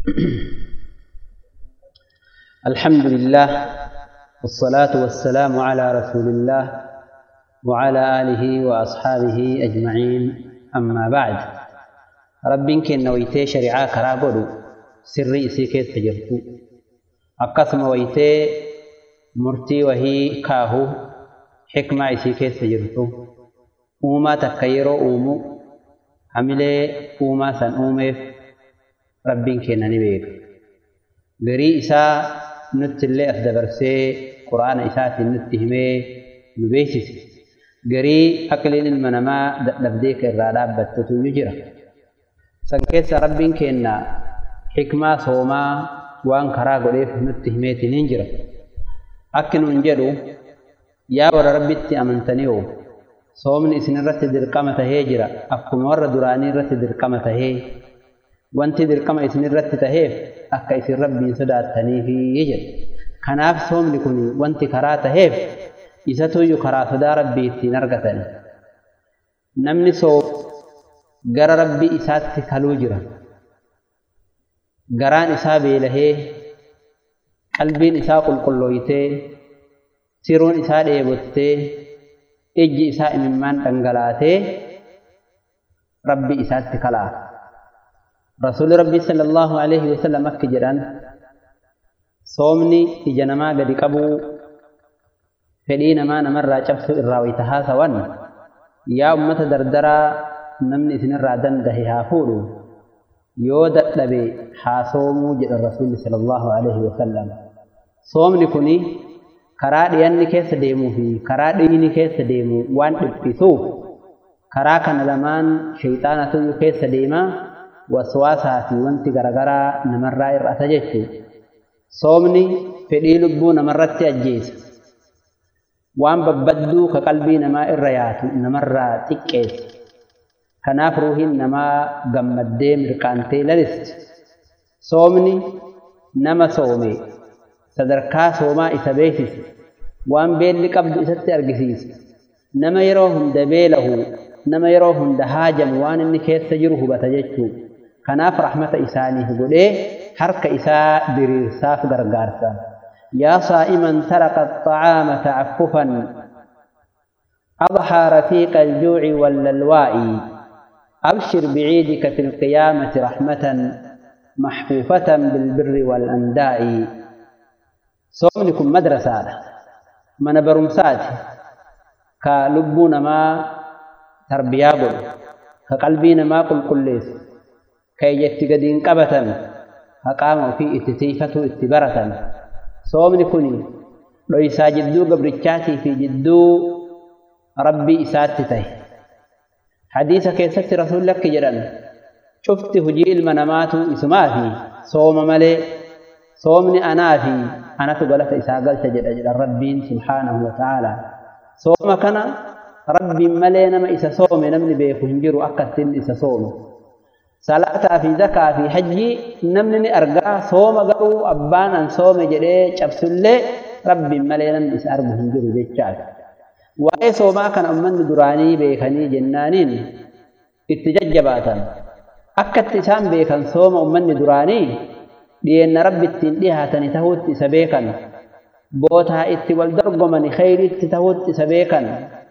الحمد لله والصلاة والسلام على رسول الله وعلى آله وأصحابه أجمعين أما بعد رب كن ويتي شريعة كرابدو سري إسيكيت تجرتو أقسم ويتي مرتي وهي كاهو حكمة إسيكيت تجرتو أوما تكيرو أومو عملي أوما سن أوميف رب كن نبيك garii isaa nutti illee as dabarsee quraana isaatiin nutti himee nu beeksise garii aqliin ilma namaa dadhabdee ka irraa dhaabbattutu ni jira san keessa rabbiin kenna xikmaa soomaa waan karaa godheef nutti himeetiin hin jira akki nuun jedhu yaa warra rabbitti amantanii oo soomni isin irratti dirqama tahee jira akkuma warra duraanii irratti dirqama tahee wanti dirqama isin irratti taheef akka isin rabbiin sodaattaniifi jedha kanaaf soomni kun wanti karaa taheef isatuyyu karaa sodaa rabbii ittiin argatan namni soom gara rabbii isaatti kaluu jira garaan isaa beelahee qalbiin isaa qulqullooytee siruun isaa dheebottee ijji isaa imimmaan dhangalaatee rabbii isaatti kalaa رسول ربي صلى الله عليه وسلم أكجران صومني إجنما قد قبو فدين ما نمر جبس الراوي تهاسوان يا أمة دردرا نمني إذن الرادن دهي هافولو يودت لبي حاسومو جد الرسول صلى الله عليه وسلم صومني كني karaa dhiyanni keessa deemuu fi karaa dhiyni keessa deemu waan dhiphisuuf karaa kana lamaan shayxaanatu keessa deemaa waswaasaa fi wanti garaagaraa namarraa hir'ata jechuudha. Soomni fedhii lubbuu namarratti ajjeesa. Waan babbadduu ka qalbii namaa irra yaatu namarraa xiqqeessa. Kanaaf ruuhiin namaa gammaddee mirqaantee lalisti. Soomni nama soome sadarkaa soomaa isa beeksisa. Waan beelli qabdu isatti argisiisa. Nama yeroo hunda beelahu nama yeroo hunda haajamu waan inni keessa jiru hubata jechuudha. kanaaf rahmata isaaniif godhee harka isaa diriirsaaf gargaarsa yaa saa'iman taraqa الطعام تعففا أضحى رفيق الجوع والللواء أبشر بعيدك في القيامة رحمة محفوفة بالبر والأنداء صومنكم مدرسة من برمسات كلبون ما تربيا كقلبين ما قل كل kayyatti gadiin qabatan haqaama ofii itti tiifatu itti baratan soomni kun dhoysaa jidduu gabrichaatii fi jidduu rabbii isaatti tahe hadiisa keessatti rasuulli akki jedhan cufti hujii ilma namaatu isumaa fi sooma malee soomni anaa fi anatu galata isaa galcha jedha jedhan rabbiin subhaanahu wa ta'aalaa sooma kana rabbiin malee nama isa soome namni beeku hin jiru akka ittiin isa soome salaataa fi zakaa fi hajjii namni ni argaa sooma garuu abbaan an soome jedhee cabsullee rabbiin malee namni isa argu hin jiru jechaadha. Waa'ee soomaa kana ummanni duraanii beekanii jennaaniin itti jajjabaatan. Akka itti isaan beekan sooma ummanni duraanii dhiyeenna rabbi ittiin dhihaatani tahuutti isa beekan. Bootaa itti wal dorgomani khayriitti tahuutti isa beekan.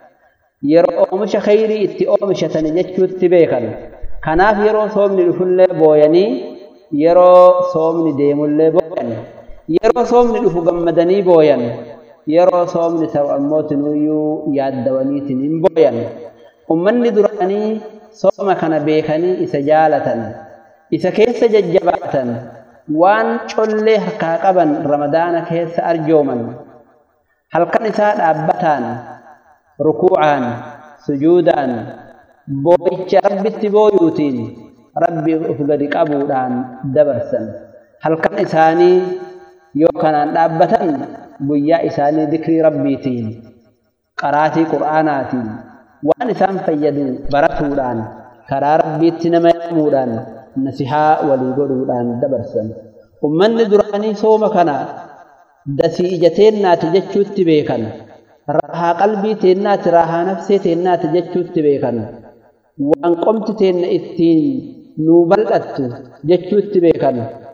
Yeroo oomisha khayrii itti oomishatani jechuutti beekan. kanaaf yeroo soomni dhufullee booyanii yeroo soomni deemullee booyan yeroo soomni dhufu gammadanii booyan yeroo soomni ta'u ammoo tinuyyuu yaaddawaniitiin hin booyan ummanni duraanii sooma kana beekanii isa jaalatan isa keessa jajjabaatan waan collee harkaa qaban ramadaana keessa arjooman halkan isaa dhaabbataan rukuucaan sujuudaan boo'icha rabbitti booyuutiin rabbi of gadi qabuudhaan dabarsan halkan isaanii yoo kanaan dhaabbatan guyyaa isaanii dikrii rabbiitiin qaraatii qur'aanaatiin waan isaan fayyadu baratuudhaan karaa rabbiitti nama yaamuudhaan nasihaa walii godhuudhaan dabarsan ummanni duraanii sooma kana dasii ija teennaati jechuutti beekan raahaa qalbii teennaati raahaa nafsee teennaati jechuutti beekan waan qomti teenna ittiin nuu bal'attu jechuutti beekan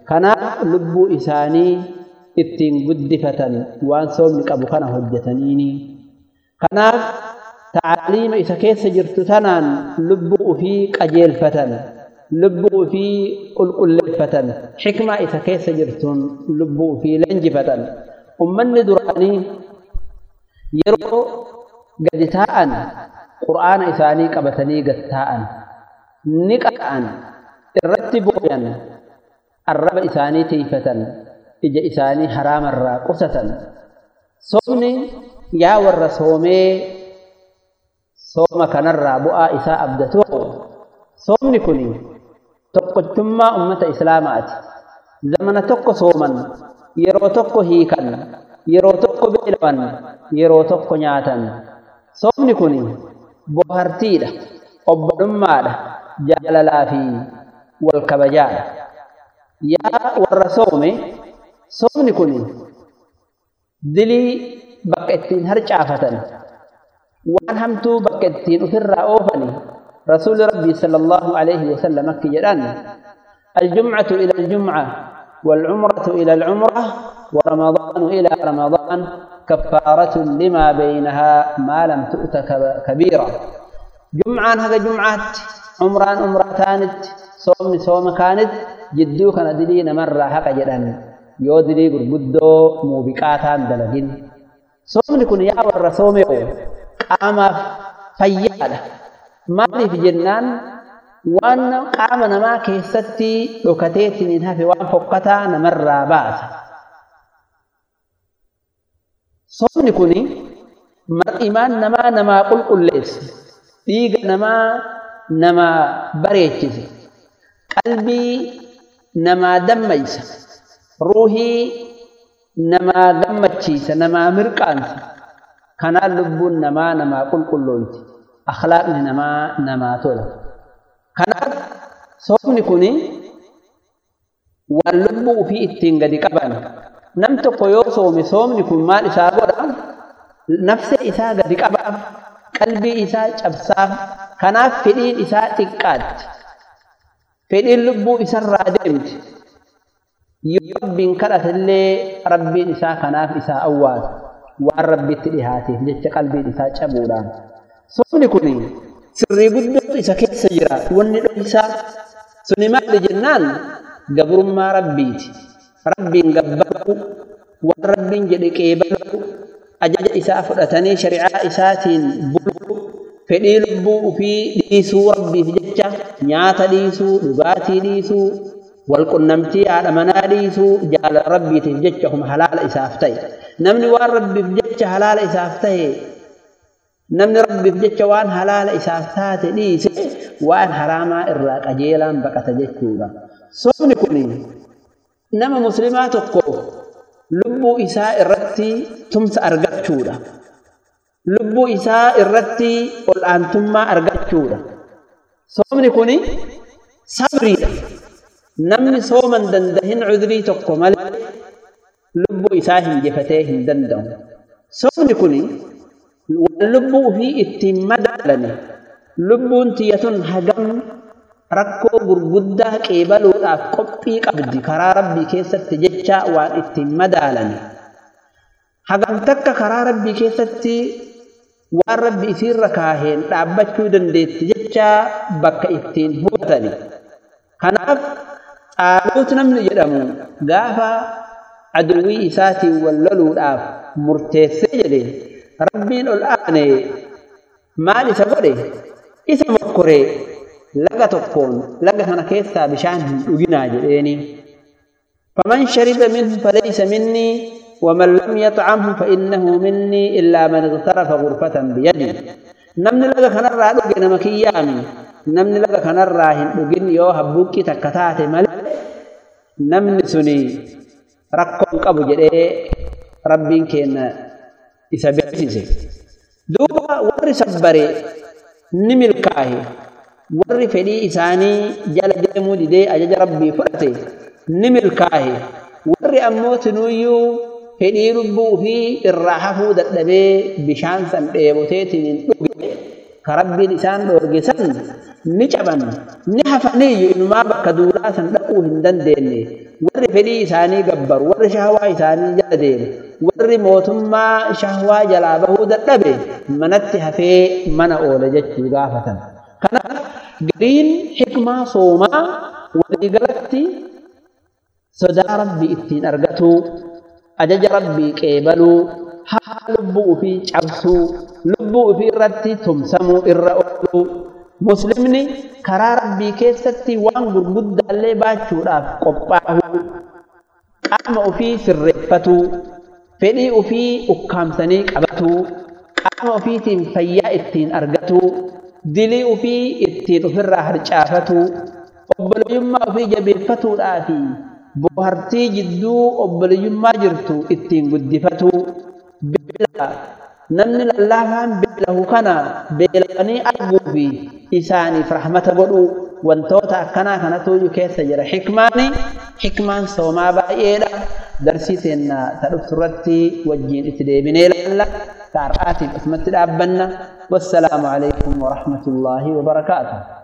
kanaaf lubbuu isaanii ittiin guddifatan waan soomni qabu kana hojjetaniini kanaaf taaliima isa keessa jirtu tanaan lubbuu ufii qajeelfatan lubbuu ufii qulqulleeffatan xikmaa isa keessa jirtuun lubbuu ufii leenjifatan ummanni duraanii yeroo gadi taa'an qur'aana isaanii qabatanii gad taa'an ni qaqa'an irratti booyan arraba isaanii tiifatan ija isaanii haraamarraa qusatan soomni yaa warra soomee sooma kanarraa bu'aa isaa abdatu soomni kun tokkochummaa ummata islaamaati zamana tokko sooman yeroo tokko hiikan yeroo tokko beelawan yeroo tokko nyaatan soomni kun bohartiidha obbolummaadha jaalalaa fi wal kabajaadha yaa warra soome soomni kun dilii bakka ittiin harcaafatan waan hamtuu bakka ittiin ofirraa oofani رسول ربي صلى الله عليه وسلم أكي جلان الجمعة إلى الجمعة والعمرة إلى العمرة ورمضان إلى رمضان كفارة لما بينها ما لم تؤت كبيرة جمعة هذا جمعات عمران عمرتانت صوم صوم كانت جدو كان دلين مرة حق جلان يو دلي قرقدو موبقاتان دلقين صوم لكن يا ور صوم قام فياله maaliif jennaan waan qaama namaa keessatti dhokateetiin hin hafe waan fokkataa namarraa baasa. Soomni kun mar'imaan namaa namaa qulqulleessa. Dhiiga namaa namaa bareechisa. Qalbii namaa dammaysa. Ruuhii namaa gammachiisa. Namaa mirqaansa. Kanaan lubbuun namaa namaa qulqullooyti. akhlaaqni namaa namaa tola. Kanaaf soomni kun waan lubbuu ofii ittiin gadi qaban. Nam tokko yoo soome soomni kun maal isaa godha? Nafse isaa gadi qabaaf, qalbii isaa cabsaaf, kanaaf fedhiin isaa xiqqaatti. Fedhiin lubbuu isarraa deemti. Yoo rabbiin kadhatallee rabbiin isaa kanaaf isaa awwaata. Waan rabbitti dhihaateef jecha qalbiin isaa cabuudhaan. Soomni kun sirrii guddootu isa keessa jira. Wanni dhohisaa suni maali jennaan gabrummaa rabbiiti. Rabbiin gabbaruu, waan rabbiin jedhe qeebaluu, ajaja isaa fudhatanii shari'aa isaatiin buluu, fedhii lubbuu ofii dhiisuu rabbiif jecha nyaata dhiisuu, dhugaatii dhiisuu, walqunnamtii haadha manaa dhiisuu, jaalala rabbiitiif jecha kuma halaala isaaf ta'e. Namni waan rabbiif jecha halaala isaaf ta'e namni rabbiif jecha waan halaala isaaf taate dhiise waan haraamaa irraa qajeelaan baqata jechuudha. Soomni kun nama muslimaa tokko lubbuu isaa irratti tumsa argachuudha. Lubbuu isaa irratti ol aantummaa argachuudha. Soomni kun sabriidha. Namni sooman dandahin cudrii tokko malee lubbuu isaa hinjifatee hin danda'u. Soomni kun waan lubbuu ofii ittiin madaalani lubbuun tiyyatun hagam rakkoo gurguddaa qeebaluudhaaf qophii qabdi karaa rabbii keessatti jecha waan ittiin madaalani hagam takka karaa rabbii keessatti waan rabbi isiirra kaaheen dhaabbachuu dandeetti jecha bakka ittiin hubatani kanaaf xaaluut namni jedhamu gaafa aduwwii isaatiin wal loluudhaaf murteessee jedhe rabbiin ol aane maal isa godhe isa mokkoree laga tokkoon laga sana keessaa bishaan hin dhuginaa jedheeni faman shariba minhu falaysa minnii ومن لم يطعمه فإنه مني إلا من اغترف غرفة بيده نمن لغا كان الرا دوغي نما كيامي نمن لغا كان الرا هن دوغين يو حبوكي تكتات مل نمن سني ركون قبو جدي ربين كين isa beeksise duuba warri sabbare ni milkaahe warri fedhii isaanii jala deemuu didee ajaja rabbii fudhate ni milkaahe warri ammoo tinuuyyuu fedhii lubbuu fi irraa hafuu dadhabee bishaan san dheeboteetiin hin dhuge ka rabbiin isaan dhoorge san ni caban ni hafaniiyyu inumaa bakka duulaa san dhaquu hin dandeenye warri fedhii isaanii gabbaru warri shahwaa isaanii jala deemu warri mootummaa shahwaa jalaa bahuu dadhabe manatti hafee mana oole jechuu gaafatan kanaaf gariin hikmaa soomaa waliigalatti sodaa rabbii ittiin argatuu ajaja rabbii qeebaluu haa lubbuu ofii cabsuu lubbuu ofii irratti tumsamuu irra ooluu muslimni karaa rabbii keessatti waan gurguddaallee baachuudhaaf qophaa'uu qaama ofii sirreeffatuu fedhii ofii ukkaamsanii qabatuu qaama ofiitiin fayyaa ittiin argatuu dilii ofii ittiin ofirraa harcaafatuu obboleeyyummaa ofii jabeeffatuudhaa fi bohartii jidduu obboleeyyummaa jirtu ittiin guddifatuu beela namni lallaafaan beelahu kana beelanii arguu fi isaaniif rahmata godhuu wantoota akkanaa kanatu keessa jira hikmaani hikmaan soomaa baay'eedha darsii teenna ta dhuftu irratti wajjiin itti deebinee laalla ka har'aatiif asumatti dhaabbanna wassalaamu alaikum warahmatullaahi wabarakaatuh